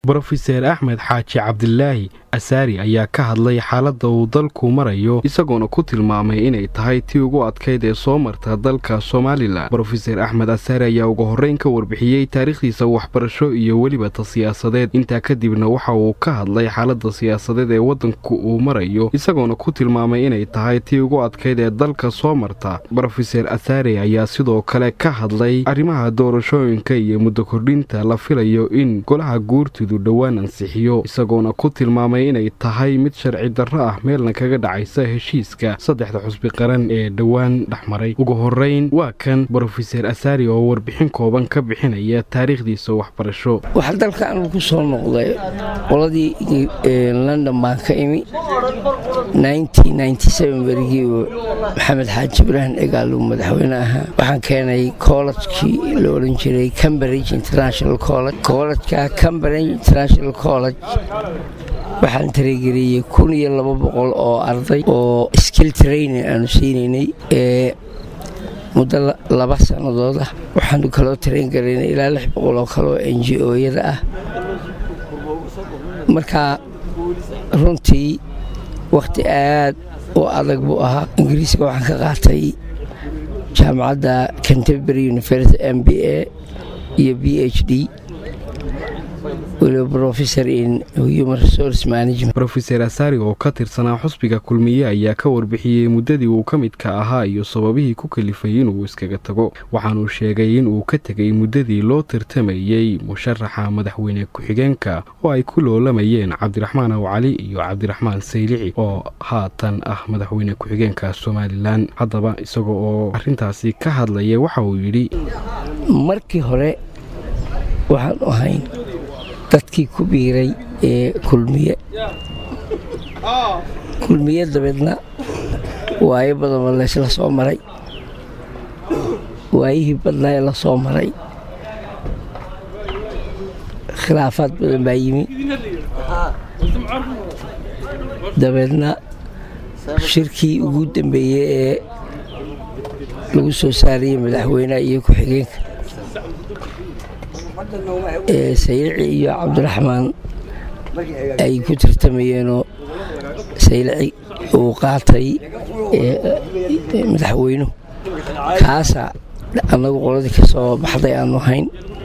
brofeser axmed xaaji cabdilaahi asaari ayaa ka hadlay xaaladda uu dalku marayo isagoona ku tilmaamay inay tahay tii ugu adkayd ee soo marta dalka somalilan brofeser axmed asaari ayaa ugu horreyn ka warbixiyey taariikhdiisa waxbarasho iyo weliba ta siyaasadeed intaa kadibna waxa uu ka hadlay xaaladda siyaasadeed ee waddanku uu marayo isagoona ku tilmaamay inay tahay tii ugu adkayd ee dalka soo marta brofeser asaari ayaa sidoo kale ka hadlay arrimaha doorashooyinka iyo muddo kordhinta la filayo in golaha guurtidu dhowaan ansixiyo isagoona ku tilmaamay inay tahay mid sharci darro ah meelna kaga dhacaysa heshiiska saddexda xusbi qaran ee dhowaan dhexmaray ugu horreyn waa kan brofeser asaari oo warbixin kooban ka bixinaya taariikhdiisa waxbarasho waxaa dalkan ku soo noqday qoladii london baan ka imi berigii maxamed xaaji ibraahim egaalu madaxweyne ahaa waxaan keenay koolajkii la odhan jiray cambridge international college koolajka cambridge international college waxaan tarageliyey kun iyo laba boqol oo arday oo skill training aanu siinaynay ee muddo laba sannadood ah waxaanu kaloo taraingaraynay ilaa lix boqol oo kale oo n g o-yada ah marka runtii wakhti aad u adag buu ahaa ingiriiska waxaan ka qaatay jaamacadda canterbury university m b a iyo b h d brofeser asaari oo ka tirsanaa xusbiga kulmiye ayaa ka warbixiyey muddadii uu ka midka ahaa iyo sababihii ku kalifay inuu iskaga tago waxaanuu sheegay inuu ka tegay muddadii loo tartamayey musharaxa madaxweyne ku-xigeenka oo ay ku loolamayeen cabdiraxmaan aw cali iyo cabdiraxmaan saylici oo haatan ah madaxweyne ku-xigeenka somalilan haddaba isaga oo arrintaasi ka hadlaya waxa uu yidhi markii hore waxaan ahayn dadkii ku biiray ee kulmiye kulmiye dabeedna waayo badanba laysla soo maray waayihii badnaa ee la soo maray khilaafaad badan baa yimi dabeedna shirkii ugu dambeeyey ee lagu soo saarayey madaxweyneha iyo ku-xigeenka saylici iyo cabdiraxmaan ay ku tartamayeenoo saylici uu qaatay madaxweynuhu kaasa annagu qoladii ka soo baxday aanu hayn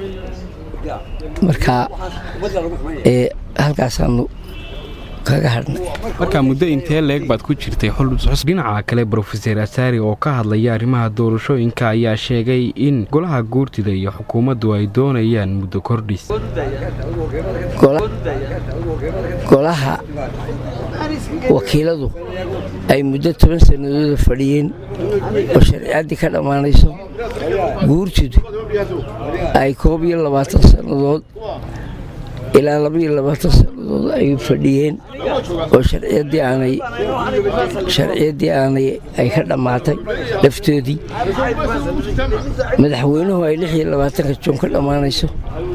marka halkaasaanu markaa muddo intee leeg baad ku jirtay dhinaca kale brofeser asaari oo ka hadlaya arrimaha doorashooyinka ayaa sheegay in golaha guurtida iyo xukuumaddu ay doonayaan muddo kordhis golaha wakiiladu ay muddo toban sannadooda fadhiyeen oo sharciyaddii ka dhammaanayso guurtidu ay koob iyo labaatan sannadood ilaa labaiyo labaatan sannadood ay fadhiyeen oo sharciyaddii aanay sharciyaddii aanay ay ka dhammaatay laftoodii madaxweynuhu ay lix iyo labaatanka joon ka dhammaanayso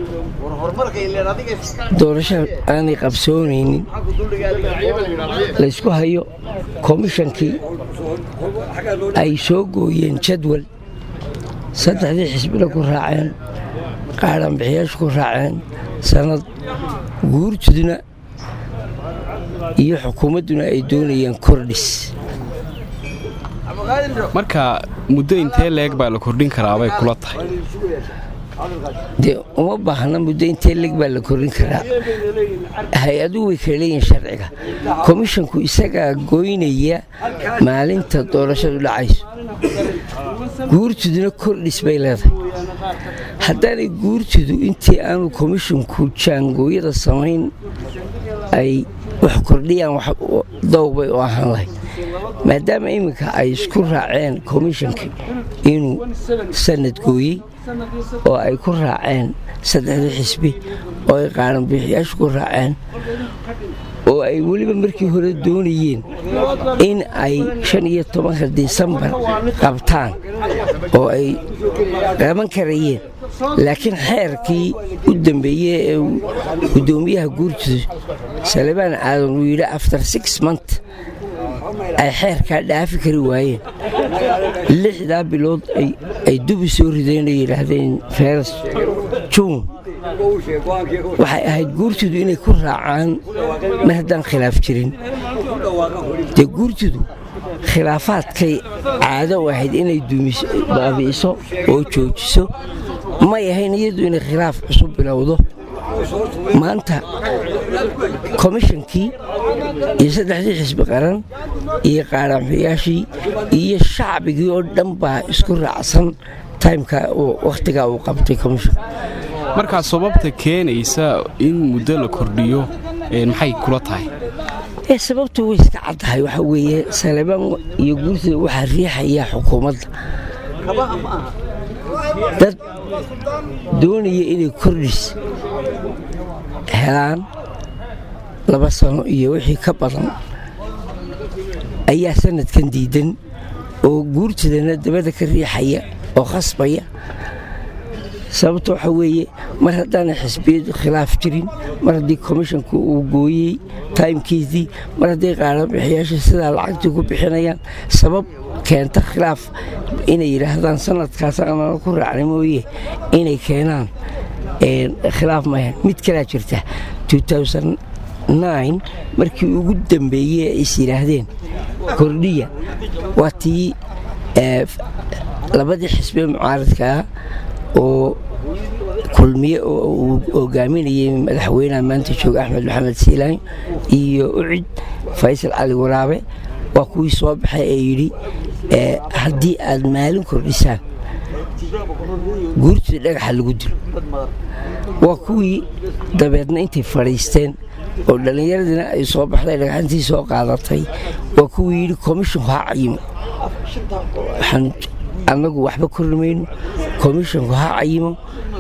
doorasho aanay qabsoonaynin laysku hayo komishankii ay soo gooyeen jadwal saddexdii xisbina ku raaceen qaadhanbixiyaashu ku raaceen sannad guurtuduna iyo xukuumadduna ay doonayaan kordhis marka muddo intee leeg baa la kordhin karaabay kula tahay dee uma baahna muddo intee leeg baa la kordhin karaa hay-aduhu way kala leeyihin sharciga komishanku isagaa goynaya maalinta doorashadu dhacayso guurtuduna kordhis bay leedahay haddaanay guurtidu intii aanu komishinku jaangooyada samayn ay wax kordhiyaan dowbay u ahaan lahayd maadaama iminka ay isku raaceen komishankii inuu sanad gooyey oo ay ku raaceen saddexdii xisbi oo ay qaaranbixiyaashu ku raaceen oo ay weliba markii hore doonayeen in ay shan iyo tobanka disembar qabtaan oo ay qaban karayeen laakiin xeerkii u dambeeyey ee guddoomiyaha guurtida salebaan aadan uu yidhi after six month ay xeerkaa dhaafi kari waayeen lixdaa bilood ay dubi soo rideen ay yidhaahdeen feras juun waxay ahayd guurtidu inay ku raacaan mar haddaan khilaaf jirin dee guurtidu khilaafaadkay caado u ahayd inay baabi'iso oo joojiso may ahayn iyadu inay khilaaf cusub bilowdo maanta komishankii iyo saddexdii xisbi qaran iyo qaaraanxuyaashii iyo shacbigii oo dhan baa isku raacsan taymka wakhtigaa uu qabtay komishan markaa sababta keenaysa in muddo la kordhiyo maxay kula tahay sababtu way iska caddahay waxaa weeye salebaan iyo guurtida waxaa riixaya xukuumadda dad doonaya inay kordhis helaan laba sano iyo wixii ka badan ayaa sanadkan diidan oo guurtidana dabada ka riixaya oo khasbaya sababta waxaa weeye mar haddaana xisbiyadu khilaaf jirin mar haddii komishanku uu gooyey taymkiisii mar hadday qaarabixiyaasha sidaa lacagtii ku bixinayaan sabab keenta khilaaf inay yidhaahdaan sanadkaas aanana ku raacnay mooye inay keenaan khilaaf mayan mid kalaa jirta markii ugu dambeeyey ay is yidhaahdeen kordhiya waa tii labadii xisbee mucaaradkaa oo kulmiye oo uu hogaaminayay madaxweynaha maanta jooga axmed maxamed siilaan iyo ucid faysal cali waraabe waa kuwii soo baxay ee yidhi haddii aad maalin kordhisaan guurtii dhagaxa lagu dilo waa kuwii dabeedna intay fadhiisteen oo dhallinyaradiina ay soo baxday dhagaxantii soo qaadatay waa kuwii yidhi komishinku ha cayimo waxaan annagu waxba kormayno komishinku ha cayimo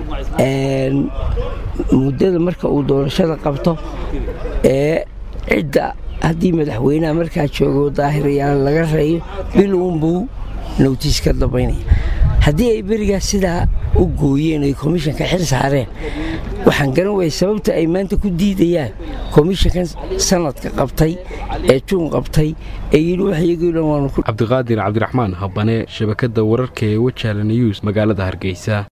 muddada marka uu doorashada qabto ee cidda haddii madaxweynaha markaa joogo daahirayaal laga reeyo bil uunbuu nowtiis ka dambaynaya haddii ay berigaas sidaa u gooyeen oy komishanka xil saareen waxaan garan waya sababta ay maanta ku diidayaan komishankan sanadka qabtay ee juun qabtay ee yidhi wax iyagii dhan waanu cabdiqaadir cabdiraxmaan habane shabakadda wararka ee wajaala news magaalada hargeysa